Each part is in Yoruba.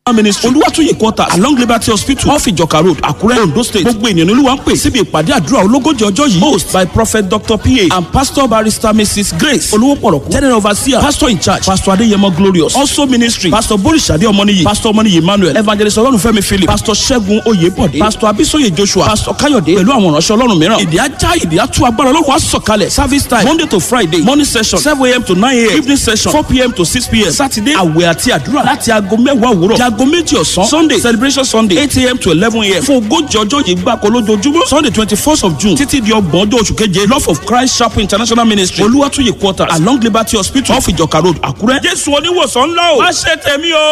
ministry olúwàtúyè quarters along liberty hospital off ìjọka road àkúrẹ́ ondo state gbogbo ènìyàn olúwa ń pè síbi ìpàdé àdúrà ológójì ọjọ́ yìí host by prophet dr pa and pastor barrister mrs grace olówópọ̀rọ̀kú general overseer pastor in charge pastor adéyẹmọ glorious also ministry pastor borisade ọmọnìyí pastor ọmọnìyí emmanuel evangelist ọlọ́runfẹ́mi philip pastor ṣẹ́gun oyèbọ̀dé pastor abisoye joshua pastor káyọ̀dé pẹ̀lú àwọn ìránṣẹ́ ọlọ́run mìíràn ìdí ajá ìdí atú agbára ọlọ́run á sọ̀kalẹ̀ service time monday to friday morning session seven am to nine am evening session four pm to six pm saturday àwẹ̀ àti àdúrà láti aago mẹ́wàá òwúrọ̀ di aago méjì ọ̀sán sunday celebration sunday eight am to eleven am fún ogójì ọjọ́ yìí gbáko lójoojúmọ́ sunday twenty first of june títí di ọgbọ̀n ọjọ́ oṣù keje love of christ chapel international ministry olúwàtúyè quarters along liberty hospital off ìjọka road àkúrẹ́ jésù oníwòsàn ńlá o má ṣe tẹ̀mí o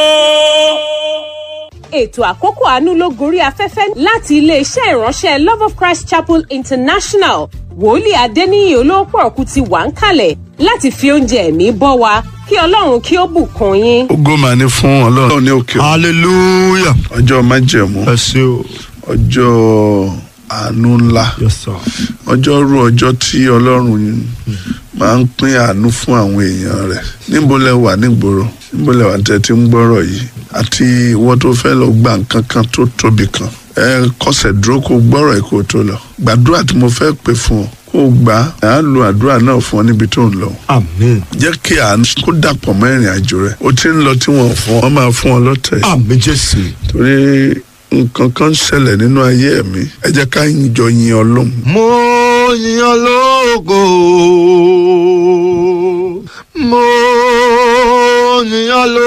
ètò àkókò àánú ló gorí afẹ́fẹ́ láti iléeṣẹ́ ìránṣẹ́ love of christ chapel international wòlíì adéníyì olóòpọ̀ọ̀kú ti wà ń kalẹ̀ láti fi oúnjẹ ẹ̀mí bọ́ wa kí ọlọ́run kí ó bùkún yín. ògo mà ní fún ọlọ́run ní òkè hallelujah. ọjọ́ májẹ̀mú ẹ ṣe o. ọjọ́ àánú ńlá yes sir. ọjọ́ rú ọjọ́ tí ọlọ́run máa ń pín àánú fún àwọn èèyàn rẹ̀ níbo lẹ wà nígboro níbo lẹ wà tẹ́ ti ń gbọ́rọ̀ yìí àti ìwọ tó fẹ́ lọ gba nǹkan kan tó tóbi kan ẹ kọsẹ̀ dúró kó gbọ́rọ̀ ẹ̀ kó tó lọ gbàdúrà tí mo fẹ́ pè fún ọ kó o gbà á á lo àdúrà náà fún ọ níbi tó ń lọ amen. jẹ́ kí àánú kó dàpọ̀ mọ́ ìrìn àjò rẹ̀ ó ti ń lọ tí wọ́n fún ọ wọ́n máa fún ọ lọ́tẹ̀ yìí amen jésù. torí nǹkan kan ń ṣẹlẹ̀ nínú ayé mi ẹ jẹ́ ká jọ yin ọlọ́run mo yan lógo mo yan lógo.